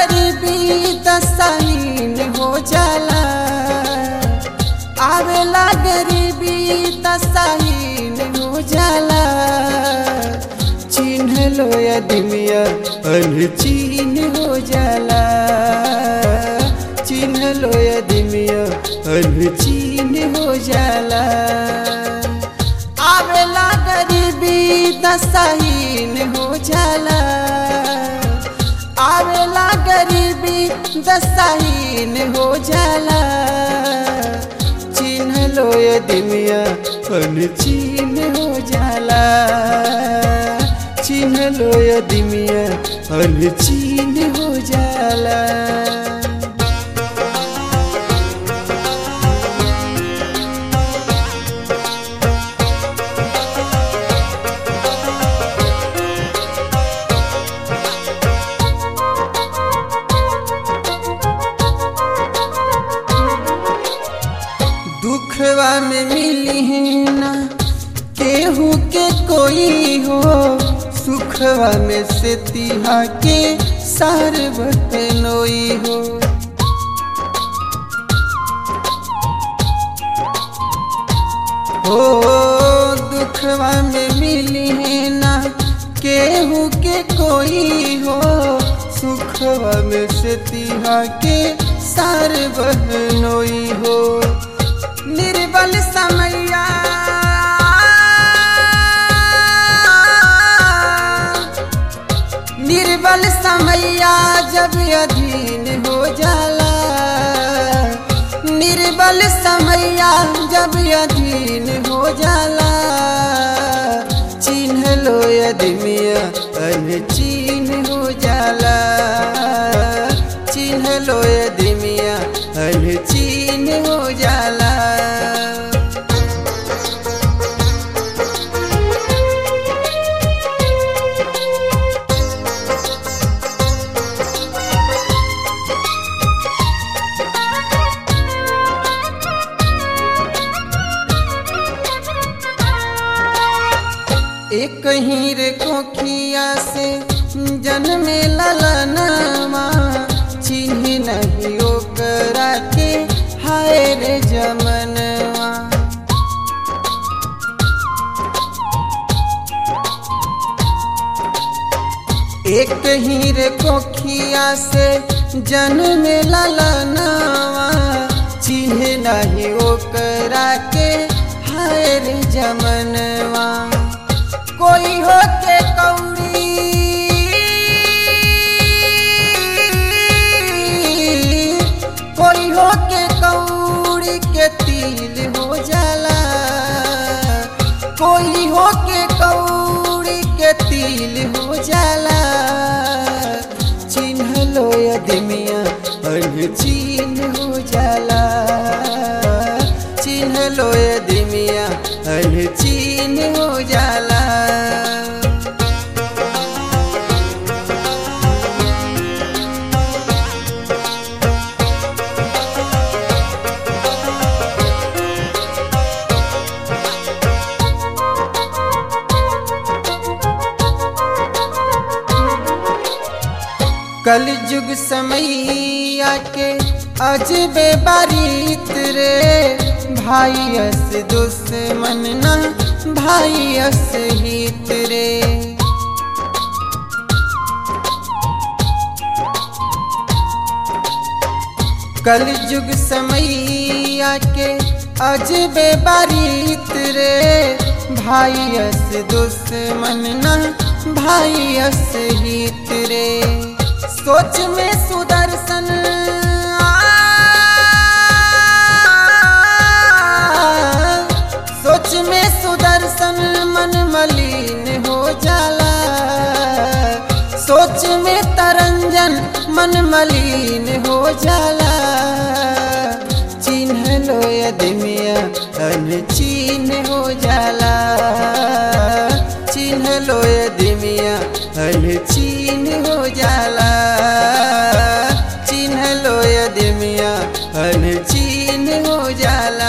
गरीबी दसाइन हो जाला आवेला गरीबी दसाइन हो जाला चिन्ह लो अदमिया अनचीन हो जाला चिन्ह लो अदमिया अनचीन हो जाला आवेला गरीबी दसाइन हो जाला आवेला गरीबी दसाइन हो जाला चिन्ह लो दिमिया अनचीन हो जाला चिन्ह लो दिमिया अनचीन हो जाला दुखवा में मिली है ना केहू के कोई हो सुखवा में से तिहा के सारवत नोई हो हो दुखवा में मिली है ना केहू के कोई हो सुखवा में से तिहा के सार बहनोई हो निर्बल समैया निर्बल समैया जब अधीन हो जाला निर्बल समैया जब अधीन हो जाला चिन्ह लो अदमिया अनचीन हो जाला चिन्ह लो अदमिया अनचीन हो जाला एक ही रे कोखिया से जन्मे ललनामा चिन्ह नहीं ओकरा के हाय रे जमनवा एक ही रे कोखिया से जन्मे ललनावा चिन्ह नहीं ओकरा के हाय रे जमनवा कोई हो के कौड़ी कोई हो के कौड़ी के तिल हो जाला कोई हो के कौड़ी के तिल हो जाला चिन्ह लो अदमिया अनचीन हो जाला चिन्ह लो अदमिया अनचीन हो जाला कल युग समैया के अजबे बारीत रे भाई अस दुश्मन ना भाई अस हित रे कल युग समैया के अजबे बारीत रे भाई अस दुश्मन ना भाई अस हित रे सोच में सुदर्शन सोच में सुदर्शन मन मलिन हो जाला सोच में तरंजन मन मलिन हो जाला चिन्ह लो अदमिया अनचीन हो जाला चिन्ह लो अदमिया अनचीन हो जाला चिन्ह लो अदमिया अनचीन हो जाला